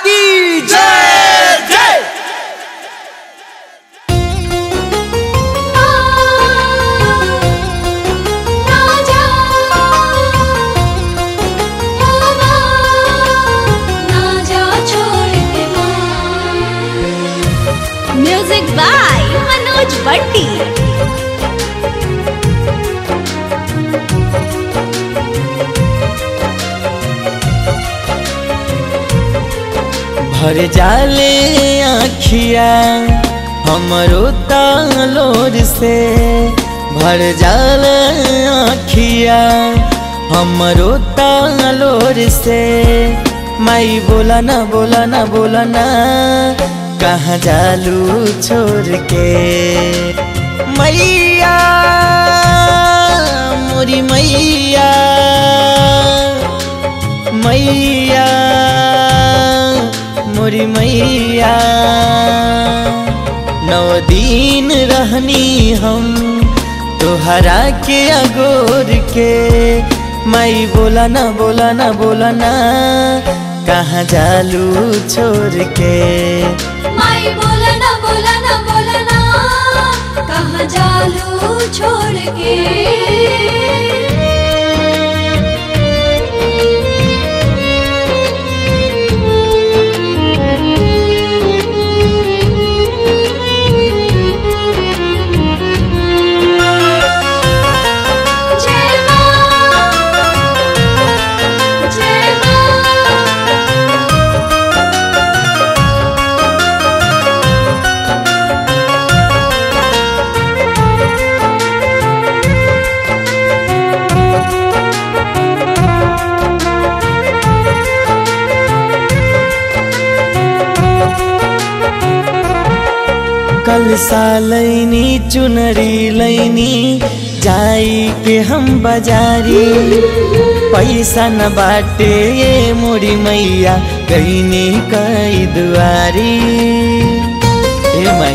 की जय जय म्यूजिक बाय मनोज बट्टी भर जाले आखिया हमरो तालोर से भर जाले आखिया हमरो तालोर से माई बोला ना बोला ना बोला ना कहाँ जालू छोड़ के मैया मोरी मैया मैया मोरी मैया नौ दिन रहनी हम तोहरा के अगोर के माई बोला ना बोला ना बोला ना कहाँ जालू छोड़ के माई बोला ना बोला ना बोला ना कहाँ जालू छोड़ के जय माँ जय माँ कल सालैनी चुनरी लैनी जाई के हम बाजारी पैसा न बाटे ये मोरी मैया कहनी कई दुआरी ए माई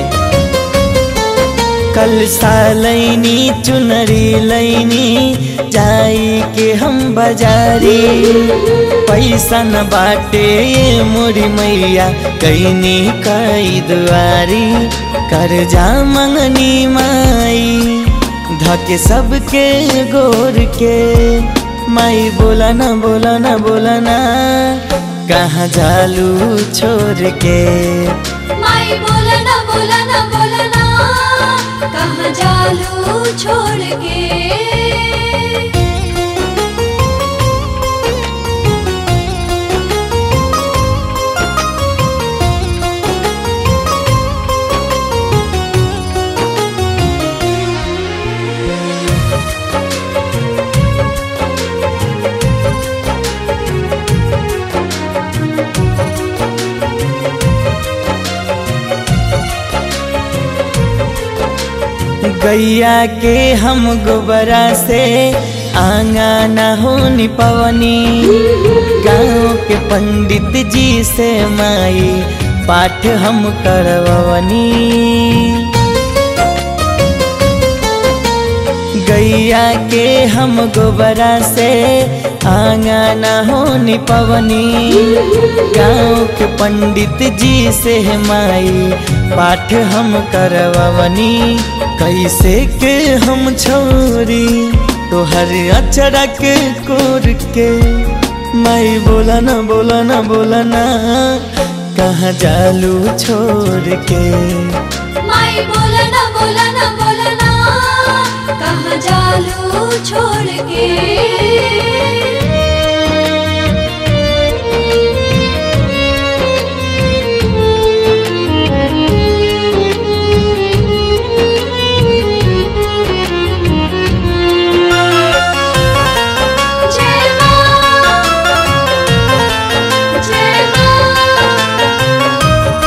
कल सालैनी चुनरी लैनी जाई के हम बाजारी पैसा न बाटे ये मोरी मैया कहनी कई दुआरी कर्जा मंगनी माई धके सबके गोर के माई बोला ना बोला ना बोला ना कहाँ जालू छोड़ के माई बोला ना बोला ना बोला ना कहाँ जालू छोड़ के गैया के हम गोबरा से आंगना हो निपवनी गाँव के पंडित जी से माई पाठ हम करवनी गैया के हम गोबरा से आंगना हो निपवनी गाँव के पंडित जी से माई पाठ हम करवनी कैसे के हम छोरी तोहर अचरा के कोर के माई बोला ना बोला ना बोला ना कहाँ जालू छोड़ के माई बोला ना बोला ना बोला ना कहाँ जालू छोड़ के जय माँ जय माँ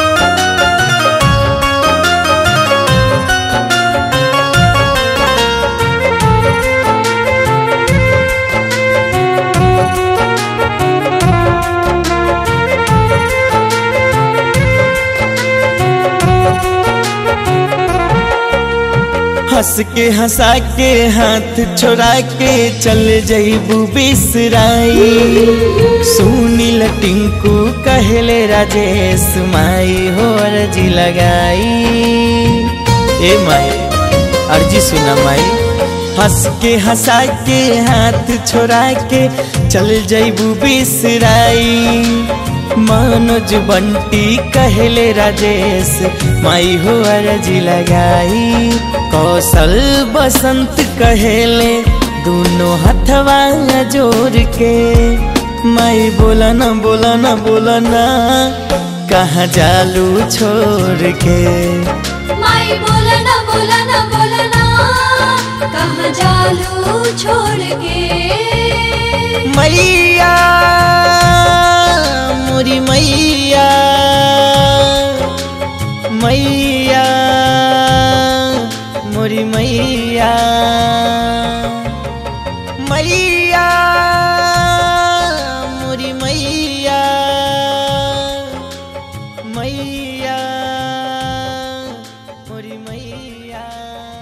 हंस के हंसा के हाथ छोड़ा के चल जईबू बिसराई सुनील टिंकू कहले राजेश माई हो अर्जी लगाई ए माई अर्जी सुना माई हंस के हंसा के हाथ छोड़ा के चल जईबू बिसराई मनोज बंटी कहले राजेश माई हो अर्जी लगाई कौशल बसंत कहले दोनों हथवा जोड़ के माई बोला ना बोला ना बोला ना कहाँ जालू छोड़ के माई बोलना बोलना बोलना कहाँ जालू छोड़ के मैया मोरी मैया मैया मोरी मैया मैया मोरी मैया मैया मोरी मैया